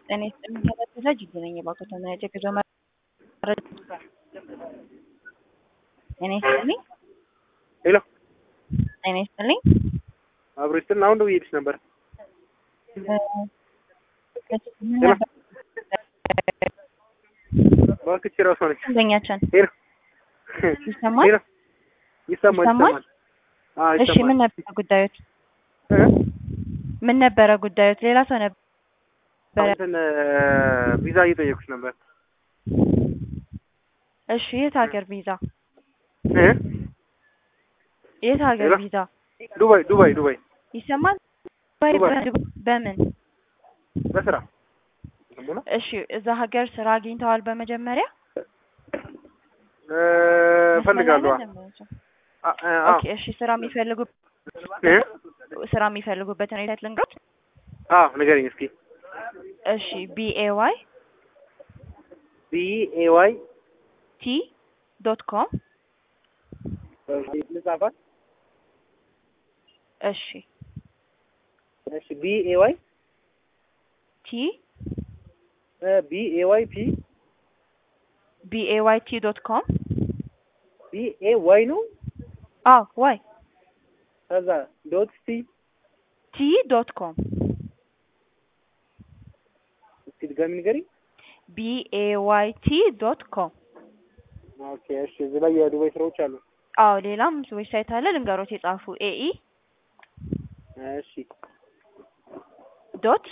ጤና ይስጥልኝ ከበዛ ጅቡ ነኝ የባኮ ተመያጀ ጉዞ መረጃ ጤና ይስጥልኝ ሄሎ ጤና ይስጥልኝ አብሮ ይስጥልን። አሁን ደውዬልሽ ነበር። እባክሽ እራሷ ነች። ደንበኛችን ሄሎ ይሰማል? ሄሎ ይሰማል ይሰማል? ይሰማል። አዎ እሺ ምን ይሰማል። ነበረ ጉዳዮት? እ? ምን ነበረ ጉዳዮት? ሌላ ሰው ነበረ። እንትን ቪዛ እየጠየኩሽ ነበር። እሺ የት ሀገር ቪዛ? እ? የት ሀገር ሄሎ? ቪዛ? ዱባይ ዱባይ ዱባይ ይሰማል? ዱባይ ዱባይ። በ- በምን? በስራ እሺ እዛ ሀገር ስራ አግኝተዋል በመጀመሪያ? እ፣ እፈልጋለሁ። መስመር ላይ ደንበኛችን። አ- አ- አዎ ኦኬ እሺ ስራ የሚፈልጉ እ? ስራ የሚፈልጉበትን ሁኔታ ልንገሮት? አዎ ንገረኝ እስኪ። እሺ ቢኤ ዋይ ቢ ኤ ዋይ ቲ ዶት ኮም ልጻፋት። እሺ እሺ ቢ ኤ ዋይ ቲ ቢ ኤ ዋይ ፒ ቢኤ ዋይ ቲ ዶት ኮም ቢ ኤ ዋይ ነው። አዎ ዋይ ከዛ ዶት ሲ ቲ ዶት ኮም እስኪ ድጋሚ ንገሪኝ። ቢኤ ዋይ ቲ ዶት ኮም ኦኬ እሺ። እዚህ ላይ የዱባይ ስራዎች አሉ። አዎ ሌላም ዌብሳይት አለ ልንገሮት የጻፉ ኤኢ እሺ ዶት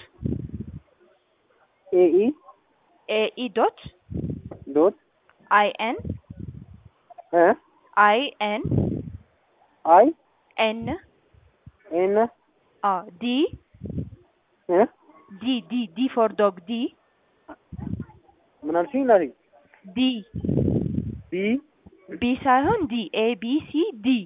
ኤ ኢ ኤኢ ዶት ዶት አይ ኤን እ አይ ኤን አይ ኤን ኤን አዎ ዲ እ ዲ ዲ ዲ ፎር ዶግ ዲ ምን አልሽኝ? እናቴ ዲ ቢ ቢ ሳይሆን ዲ ኤ ቢ ሲ ዲ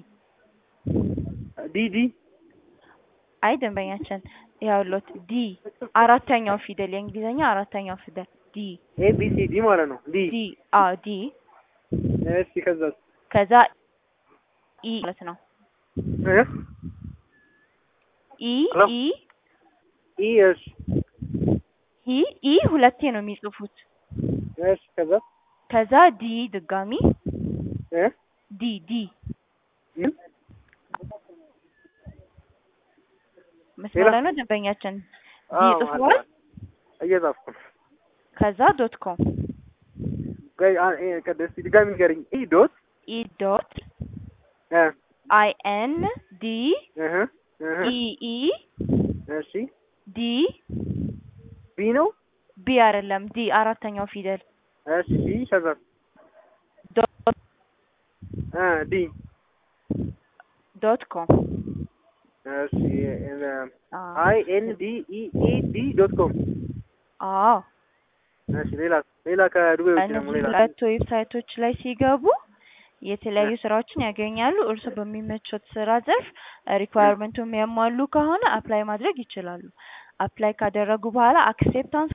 ዲ ዲ አይ ደንበኛችን ያውሎት ዲ አራተኛው ፊደል የእንግሊዝኛ አራተኛው ፊደል ዲ ኤ ቢ ሲ ዲ ማለት ነው። ዲ ዲ አ ዲ እሺ። ከዛ ከዛ ኢ ማለት ነው እ ኢ ሄሎ? ኢ ኢ እሺ ኢ ኢ ሁለቴ ነው የሚጽፉት እሺ። ከዛ ከዛ ዲ ድጋሚ እ ዲ ዲ ምን መስመር ላይ ነው ደንበኛችን ዲ አዎ፣ ጽፏል አለ። እየጻፍኩ ነው። ከዛ ዶት ኮም ቆይ አ- እ፣ ቀደ- እስኪ ድጋሚ ንገሪኝ። ኢ ዶት ኢ ዶት እ አይ ኤን ዲ እህ እህ ኢ ኢ እሺ። ዲ ቢ ነው። ቢ አይደለም ዲ አራተኛው ፊደል እሺ። ዲ ከዛ ዶት እ ዲ ዶት ኮም እሺ። እ፣ አዎ አይ ኤን ዲ ኢ ኢ ዲ ዶት ኮም አዎ እሺ። ሌላ ሌላ ከዱባይ ውጭ ደግሞ እነዚህ ሌላ ሁለት ዌብሳይቶች ላይ ሲገቡ የተለያዩ ስራዎችን ያገኛሉ። እርሱ በሚመቾት ስራ ዘርፍ ሪኳየርመንቱ የሚያሟሉ ከሆነ አፕላይ ማድረግ ይችላሉ። አፕላይ ካደረጉ በኋላ አክሴፕታንስ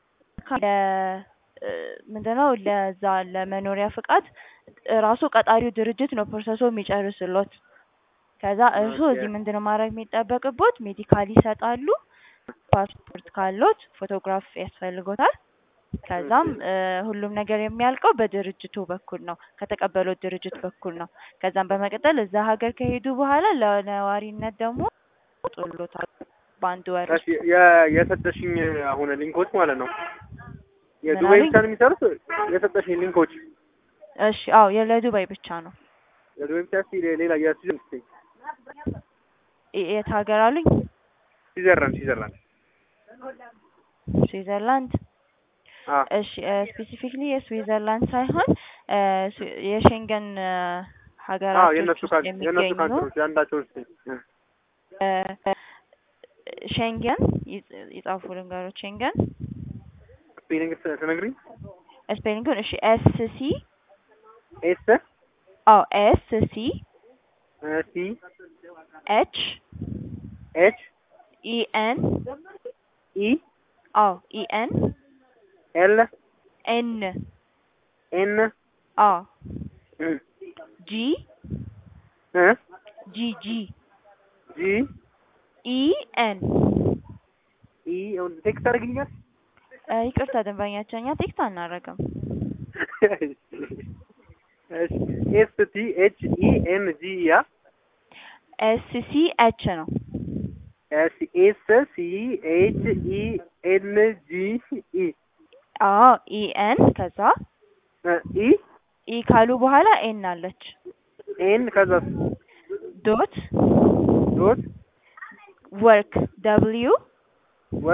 ምንድነው ለዛ ለመኖሪያ ፍቃድ ራሱ ቀጣሪው ድርጅት ነው ፕሮሰሱ የሚጨርስሎት። ከዛ እርሱ ኦኬ። እዚህ ምንድነው ማድረግ የሚጠበቅቦት ሜዲካል ይሰጣሉ። ፓስፖርት ካሎት ፎቶግራፍ ያስፈልጎታል። ከዛም እ፣ ሁሉም ነገር የሚያልቀው በድርጅቱ በኩል ነው፣ ከተቀበሉት ድርጅት በኩል ነው። ከዛም በመቀጠል እዛ ሀገር ከሄዱ በኋላ ለነዋሪነት ደግሞ ጥሎታል በአንድ ወር እሺ። የ- የሰጠሽኝ አሁን ሊንኮች ማለት ነው የዱባይ አሉኝ? ብቻ ነው የሚሰሩት? የሰጠሽኝ ሊንኮች እሺ። አዎ የለዱባይ ብቻ ነው። የዱባይ ብቻ እስኪ ሌላ የስዊዘርላንድ የ- የት ሀገር አሉኝ? ስዊዘርላንድ ስዊዘርላንድ ስዊዘርላንድ። አ እሺ ስፔሲፊክሊ የስዊዘርላንድ ሳይሆን እ፣ ስዊ- የሼንገን እ፣ አዎ ሀገራቶች የእነሱ ውስጥ ካን የእነሱ የሚገኙ ካንትሮች የአንዳቸውን እስኪ እ፣ እ፣ ሼንገን ይጽ- ይጻፉ ልንገሮች ሼንገን ስፔሊንግ ት- ትነግሪኝ? ስፔሊንጉን እሺ ኤስ ሲ ኤስ አዎ ኤስ ሲ እ፣ ሲ ኤች ኤች ኢ ኤን ኢ አዎ ኢ ኤን ኤል ኤን ኤን አዎ እ፣ ጂ እ፣ ጂ ጂ ጂ ኢ ኤን ኢ ቴክስት አድርግልኛል? እ ይቅርታ ደንበኛችን እኛ ቴክስት አናደርግም። ኤስ ቲ ኤች ኢ ኤን ጂ ያ ኤስ ሲ ኤች ነው። ኤስ ኤስ ሲ ኤች ኢ ኤን ጂ ኢ አዎ ኢ ኤን ከዛ ኢ ኢ ካሉ በኋላ ኤን አለች ኤን ከዛ ዶት ዶት ወርክ ደብሊዩ